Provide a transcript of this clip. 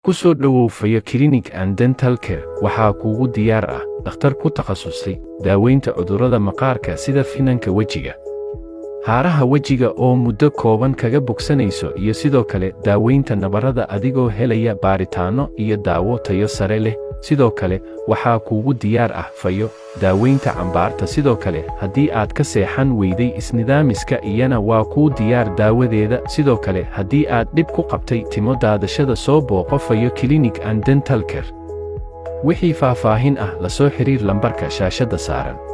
ku soo dhowow fayo clinic and dental care waxaa kuugu diyaar ah dhakhtar ku takhasusay daaweynta cudurrada maqaarka sida finanka wejiga haaraha wejiga oo muddo kooban kaga bogsanayso iyo sidoo kale daaweynta nabarrada adigoo helaya baaritaanno iyo daawo tayo sare leh sidoo kale waxaa kuugu diyaar ah fayo daaweynta cambaarta sidoo kale haddii aad ka seexan weyday isnidaamiska iyana waa kuu diyaar daawadeeda sidoo kale haddii aad dhib ku qabtay timo daadashada soo booqo fayo clinic and dental care wixii faahfaahin ah la soo xidhiir lambarka shaashadda saaran